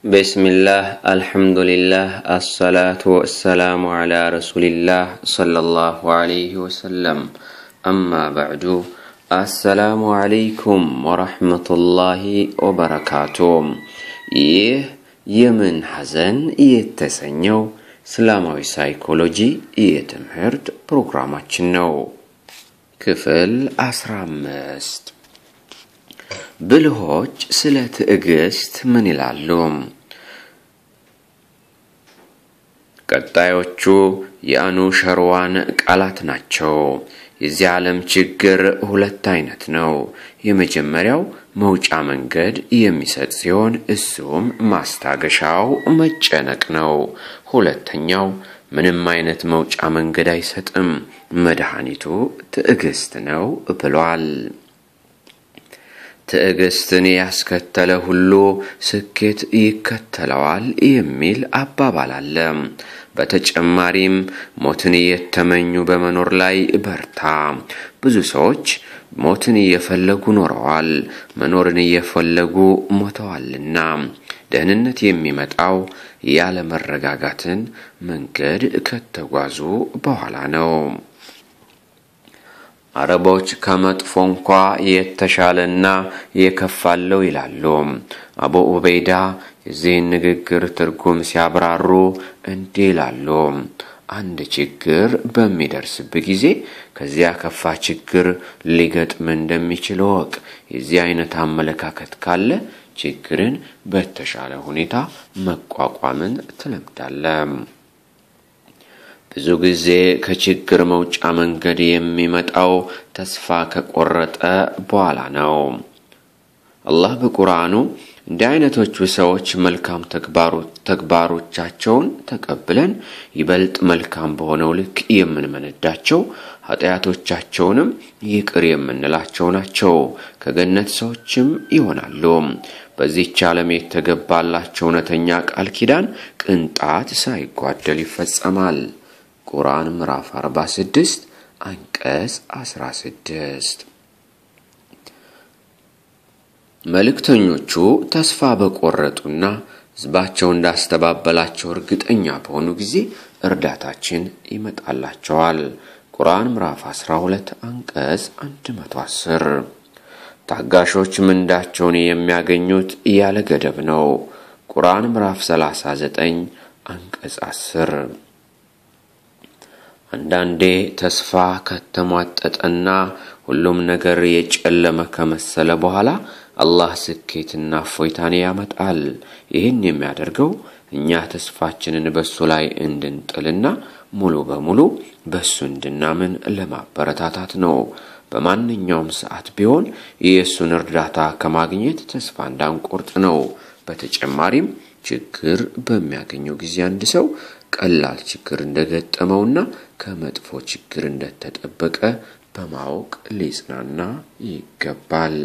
بسم الله الحمد لله الصلاة والسلام على رسول الله صلى الله عليه وسلم أما بعد السلام عليكم ورحمة الله وبركاته ይህ የምን ሐዘን የተሰኘው እስላማዊ ሳይኮሎጂ የትምህርት ፕሮግራማችን ነው። ክፍል አስራ አምስት ብልሆች ስለ ትዕግስት ምን ይላሉ? ቀጣዮቹ የአኑ ሸርዋን ቃላት ናቸው። የዚህ ዓለም ችግር ሁለት አይነት ነው። የመጀመሪያው መውጫ መንገድ የሚሰጥ ሲሆን እሱም ማስታገሻው መጨነቅ ነው። ሁለተኛው ምንም አይነት መውጫ መንገድ አይሰጥም፣ መድኃኒቱ ትዕግስት ነው ብሏል። ትዕግስትን ያስከተለ ሁሉ ስኬት ይከተለዋል የሚል አባባል አለ። በተጨማሪም ሞትን እየተመኙ በመኖር ላይ በርታ። ብዙ ሰዎች ሞትን እየፈለጉ ኖረዋል፣ መኖርን እየፈለጉ ሞተዋልና። ደህንነት የሚመጣው ያለ መረጋጋትን መንገድ ከተጓዙ በኋላ ነው። አረቦች ከመጥፎ እንኳ የተሻለና የከፋለው ይላሉ። አቡ ኡበይዳ የዚህን ንግግር ትርጉም ሲያብራሩ እንዲህ ይላሉ። አንድ ችግር በሚደርስብህ ጊዜ ከዚያ ከፋ ችግር ሊገጥም እንደሚችል እወቅ። የዚህ አይነት አመለካከት ካለ ችግርን በተሻለ ሁኔታ መቋቋምን ትለምዳለህ። ብዙ ጊዜ ከችግር መውጫ መንገድ የሚመጣው ተስፋ ከቆረጠ በኋላ ነው። አላህ በቁርአኑ እንዲህ አይነቶቹ ሰዎች መልካም ተግባሮቻቸውን ተቀብለን ይበልጥ መልካም በሆነው ልክ የምንመነዳቸው ኃጢአቶቻቸውንም ይቅር የምንላቸው ናቸው፣ ከገነት ሰዎችም ይሆናሉ። በዚህች ዓለም የተገባላቸው እውነተኛ ቃል ኪዳን ቅንጣት ሳይጓደል ይፈጸማል። ቁርአን ምዕራፍ 46 አንቀጽ 16። መልእክተኞቹ ተስፋ በቆረጡና ሕዝባቸው እንዳስተባበላቸው እርግጠኛ በሆኑ ጊዜ እርዳታችን ይመጣላቸዋል። ቁርአን ምዕራፍ 12 አንቀጽ 110። ታጋሾች ምንዳቸውን የሚያገኙት ያለ ገደብ ነው። ቁርአን ምዕራፍ 39 አንቀጽ 10። አንዳንዴ ተስፋ ከተሟጠጠና ሁሉም ነገር የጨለመ ከመሰለ በኋላ አላህ ስኬትና እፎይታን ያመጣል። ይህን የሚያደርገው እኛ ተስፋችንን በሱ ላይ እንድንጥልና ሙሉ በሙሉ በሱ እንድናምን ለማበረታታት ነው። በማንኛውም ሰዓት ቢሆን የእሱን እርዳታ ከማግኘት ተስፋ እንዳንቆርጥ ነው። በተጨማሪም ችግር በሚያገኘው ጊዜ አንድ ሰው ቀላል ችግር እንደገጠመውና ከመጥፎ ችግር እንደተጠበቀ በማወቅ ሊጽናና ይገባል።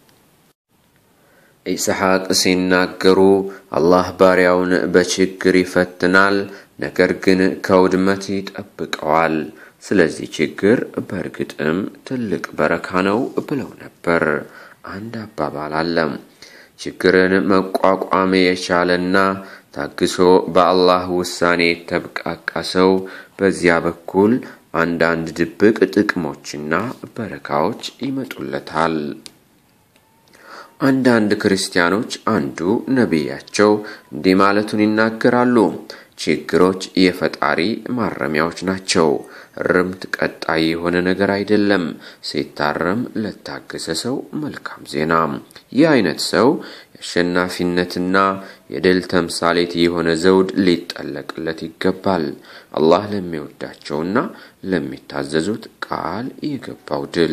ኢስሐቅ ሲናገሩ አላህ ባሪያውን በችግር ይፈትናል፣ ነገር ግን ከውድመት ይጠብቀዋል። ስለዚህ ችግር በእርግጥም ትልቅ በረካ ነው ብለው ነበር። አንድ አባባል አለ። ችግርን መቋቋም የቻለና ታግሶ በአላህ ውሳኔ የተብቃቃ ሰው በዚያ በኩል አንዳንድ ድብቅ ጥቅሞችና በረካዎች ይመጡለታል። አንዳንድ ክርስቲያኖች አንዱ ነቢያቸው እንዲህ ማለቱን ይናገራሉ። ችግሮች የፈጣሪ ማረሚያዎች ናቸው። እርምት ቀጣይ የሆነ ነገር አይደለም። ሲታረም ለታገሰ ሰው መልካም ዜና። ይህ አይነት ሰው የአሸናፊነትና የድል ተምሳሌት የሆነ ዘውድ ሊጠለቅለት ይገባል። አላህ ለሚወዳቸውና ለሚታዘዙት ቃል የገባው ድል።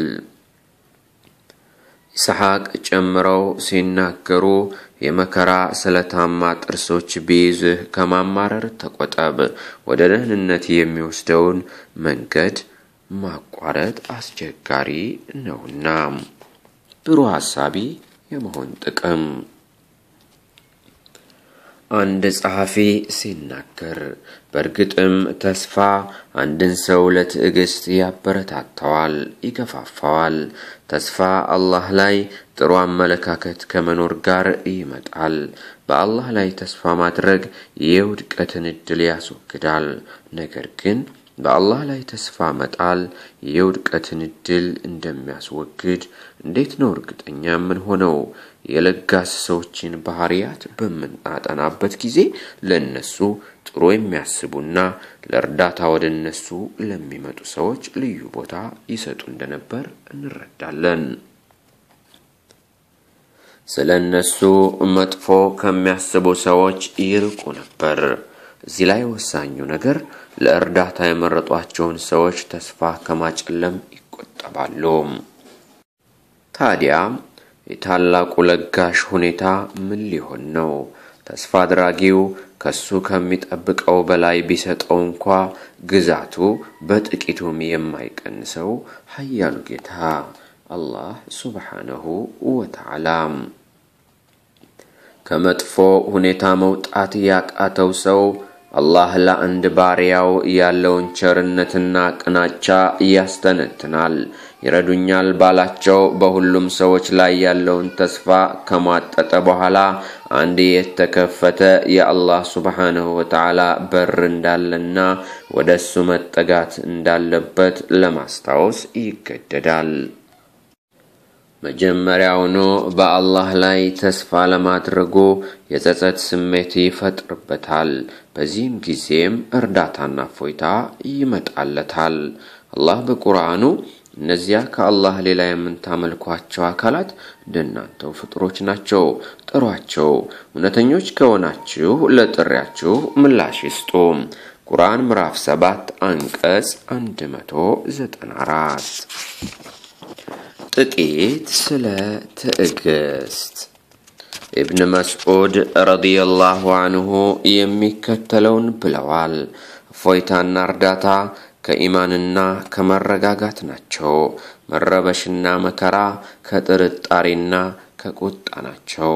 ኢስሐቅ ጨምረው ሲናገሩ የመከራ ስለታማ ጥርሶች ቢይዝህ ከማማረር ተቆጠብ። ወደ ደህንነት የሚወስደውን መንገድ ማቋረጥ አስቸጋሪ ነውና። ብሩህ ሐሳቢ የመሆን ጥቅም አንድ ጸሐፊ ሲናገር በእርግጥም ተስፋ አንድን ሰው ለትዕግስት ያበረታተዋል፣ ይገፋፋዋል። ተስፋ አላህ ላይ ጥሩ አመለካከት ከመኖር ጋር ይመጣል። በአላህ ላይ ተስፋ ማድረግ የውድቀትን ዕድል ያስወግዳል። ነገር ግን በአላህ ላይ ተስፋ መጣል የውድቀትን ዕድል እንደሚያስወግድ እንዴት ነው እርግጠኛ የምንሆነው? የለጋስ ሰዎችን ባህሪያት በምናጠናበት ጊዜ ለእነሱ ጥሩ የሚያስቡና ለእርዳታ ወደ እነሱ ለሚመጡ ሰዎች ልዩ ቦታ ይሰጡ እንደነበር እንረዳለን። ስለ እነሱ መጥፎ ከሚያስቡ ሰዎች ይርቁ ነበር። እዚህ ላይ ወሳኙ ነገር ለእርዳታ የመረጧቸውን ሰዎች ተስፋ ከማጨለም ይቆጠባሉ። ታዲያ የታላቁ ለጋሽ ሁኔታ ምን ሊሆን ነው? ተስፋ አድራጊው ከሱ ከሚጠብቀው በላይ ቢሰጠው እንኳ ግዛቱ በጥቂቱም የማይቀንሰው ኃያሉ ጌታ አላህ ሱብሓነሁ ወተዓላ ከመጥፎ ሁኔታ መውጣት ያቃተው ሰው አላህ ለአንድ ባሪያው ያለውን ቸርነትና ቅናቻ ያስተነትናል። ይረዱኛል ባላቸው በሁሉም ሰዎች ላይ ያለውን ተስፋ ከሟጠጠ በኋላ አንድ የተከፈተ የአላህ ሱብሓነሁ ወተዓላ በር እንዳለና ወደ እሱ መጠጋት እንዳለበት ለማስታወስ ይገደዳል። መጀመሪያውኑ በአላህ ላይ ተስፋ ለማድረጉ የጸጸት ስሜት ይፈጥርበታል። በዚህም ጊዜም እርዳታና እፎይታ ይመጣለታል። አላህ በቁርአኑ እነዚያ ከአላህ ሌላ የምታመልኳቸው አካላት እንደናንተው ፍጡሮች ናቸው፣ ጥሯቸው። እውነተኞች ከሆናችሁ ለጥሪያችሁ ምላሽ ይስጡ። ቁርአን ምዕራፍ 7 አንቀጽ 194። ጥቂት ስለ ትዕግስት ኢብን መስዑድ ረዲየላሁ አንሁ የሚከተለውን ብለዋል። እፎይታና እርዳታ ከኢማንና ከመረጋጋት ናቸው። መረበሽና መከራ ከጥርጣሬና ከቁጣ ናቸው።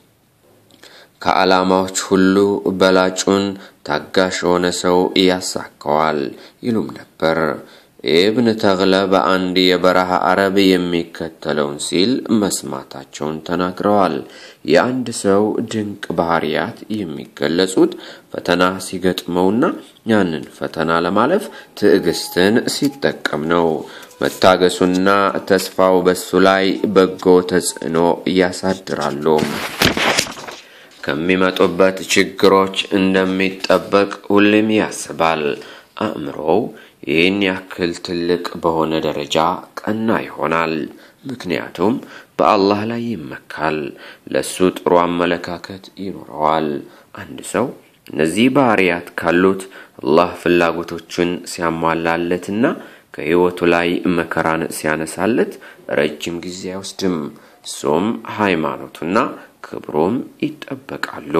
ከዓላማዎች ሁሉ በላጩን ታጋሽ የሆነ ሰው ያሳካዋል ይሉም ነበር። ኢብን ተግለ በአንድ የበረሃ አረብ የሚከተለውን ሲል መስማታቸውን ተናግረዋል። የአንድ ሰው ድንቅ ባህሪያት የሚገለጹት ፈተና ሲገጥመውና ያንን ፈተና ለማለፍ ትዕግስትን ሲጠቀም ነው። መታገሱና ተስፋው በሱ ላይ በጎ ተጽዕኖ ያሳድራሉ። ከሚመጡበት ችግሮች እንደሚጠበቅ ሁሌም ያስባል። አእምሮው ይህን ያክል ትልቅ በሆነ ደረጃ ቀና ይሆናል። ምክንያቱም በአላህ ላይ ይመካል፣ ለሱ ጥሩ አመለካከት ይኖረዋል። አንድ ሰው እነዚህ ባህሪያት ካሉት አላህ ፍላጎቶችን ሲያሟላለትና ከሕይወቱ ላይ መከራን ሲያነሳለት ረጅም ጊዜ አይወስድም። እሱም ሃይማኖቱና ክብሩም ይጠበቃሉ።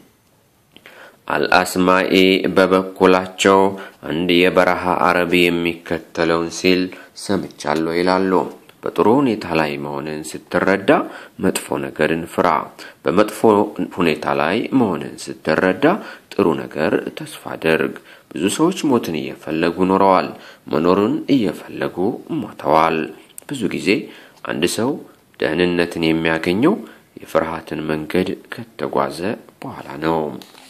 አልአስማኢ በበኩላቸው አንድ የበረሃ አረብ የሚከተለውን ሲል ሰምቻለሁ ይላሉ። በጥሩ ሁኔታ ላይ መሆንን ስትረዳ መጥፎ ነገርን ፍራ። በመጥፎ ሁኔታ ላይ መሆንን ስትረዳ ጥሩ ነገር ተስፋ አድርግ። ብዙ ሰዎች ሞትን እየፈለጉ ኖረዋል፣ መኖርን እየፈለጉ ሞተዋል። ብዙ ጊዜ አንድ ሰው ደህንነትን የሚያገኘው የፍርሃትን መንገድ ከተጓዘ በኋላ ነው።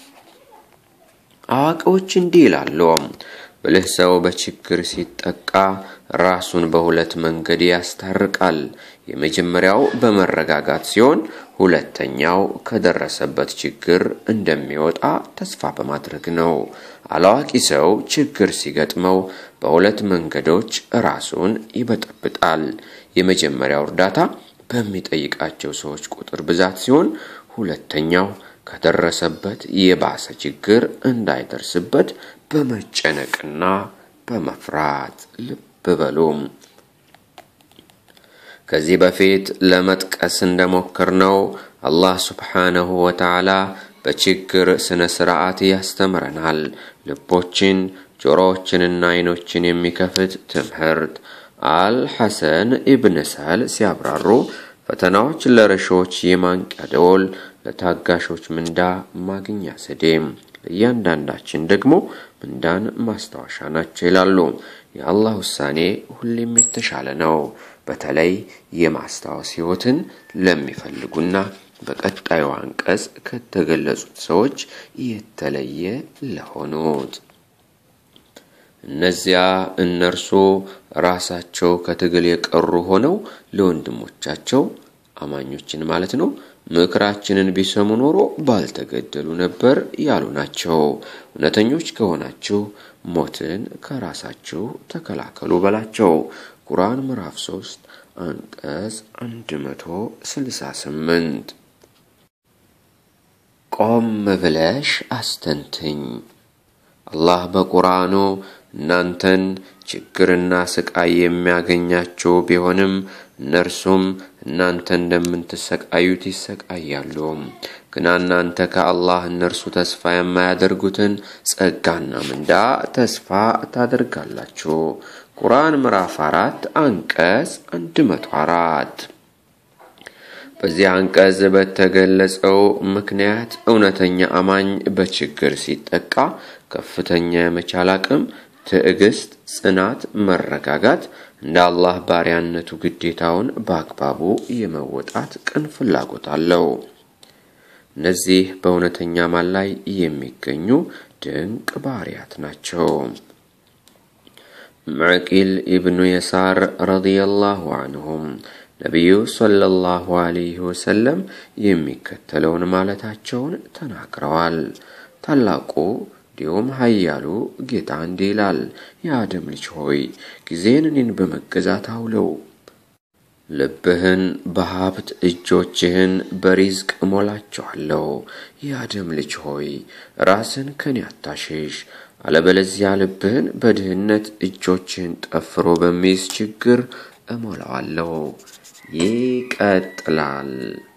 አዋቂዎች እንዲህ ይላሉ፣ ብልህ ሰው በችግር ሲጠቃ ራሱን በሁለት መንገድ ያስታርቃል። የመጀመሪያው በመረጋጋት ሲሆን፣ ሁለተኛው ከደረሰበት ችግር እንደሚወጣ ተስፋ በማድረግ ነው። አላዋቂ ሰው ችግር ሲገጥመው በሁለት መንገዶች ራሱን ይበጠብጣል። የመጀመሪያው እርዳታ በሚጠይቃቸው ሰዎች ቁጥር ብዛት ሲሆን፣ ሁለተኛው ከደረሰበት የባሰ ችግር እንዳይደርስበት በመጨነቅና በመፍራት ልብ በሉም። ከዚህ በፊት ለመጥቀስ እንደሞከርነው አላህ ሱብሓነሁ ወተዓላ በችግር ስነ ስርዓት ያስተምረናል። ልቦችን፣ ጆሮዎችንና አይኖችን የሚከፍት ትምህርት። አልሐሰን ኢብን ሰህል ሲያብራሩ ፈተናዎች ለረሾች የማንቂያ ደወል፣ ለታጋሾች ምንዳ ማግኛ ዘዴም ለእያንዳንዳችን ደግሞ ምንዳን ማስታወሻ ናቸው ይላሉ። የአላህ ውሳኔ ሁሌም የተሻለ ነው። በተለይ የማስታወስ ሕይወትን ለሚፈልጉና በቀጣዩ አንቀጽ ከተገለጹት ሰዎች የተለየ ለሆኑት እነዚያ እነርሱ ራሳቸው ከትግል የቀሩ ሆነው ለወንድሞቻቸው አማኞችን ማለት ነው ምክራችንን ቢሰሙ ኖሮ ባልተገደሉ ነበር ያሉ ናቸው። እውነተኞች ከሆናችሁ ሞትን ከራሳችሁ ተከላከሉ በላቸው። ቁርአን ምዕራፍ 3 አንቀጽ 168 ቆም ብለሽ አስተንትኝ። አላህ በቁርአኑ እናንተን ችግርና ስቃይ የሚያገኛቸው ቢሆንም እነርሱም እናንተ እንደምትሰቃዩት ይሰቃያሉ። ግና እናንተ ከአላህ እነርሱ ተስፋ የማያደርጉትን ጸጋና ምንዳ ተስፋ ታደርጋላችሁ። ቁርአን ምዕራፍ አራት አንቀጽ 104 በዚህ አንቀጽ በተገለጸው ምክንያት እውነተኛ አማኝ በችግር ሲጠቃ ከፍተኛ የመቻል አቅም፣ ትዕግስት፣ ጽናት፣ መረጋጋት እንደ አላህ ባሪያነቱ ግዴታውን በአግባቡ የመወጣት ቅን ፍላጎት አለው። እነዚህ በእውነተኛ አማን ላይ የሚገኙ ድንቅ ባህሪያት ናቸው። መዕቂል ኢብኑ የሳር ረዲየላሁ አንሁም ነቢዩ ሰለላሁ ዐለይሂ ወሰለም የሚከተለውን ማለታቸውን ተናግረዋል። ታላቁ እንዲሁም ኃያሉ ጌታ እንዲህ ይላል፣ የአደም ልጅ ሆይ ጊዜን እኔን በመገዛት አውለው። ልብህን በሀብት እጆችህን በሪዝቅ እሞላቸዋለሁ። የአደም ልጅ ሆይ ራስን ከኔ አታሽሽ፣ አለበለዚያ ልብህን በድህነት እጆችህን ጠፍሮ በሚይዝ ችግር እሞላዋለሁ። ይቀጥላል።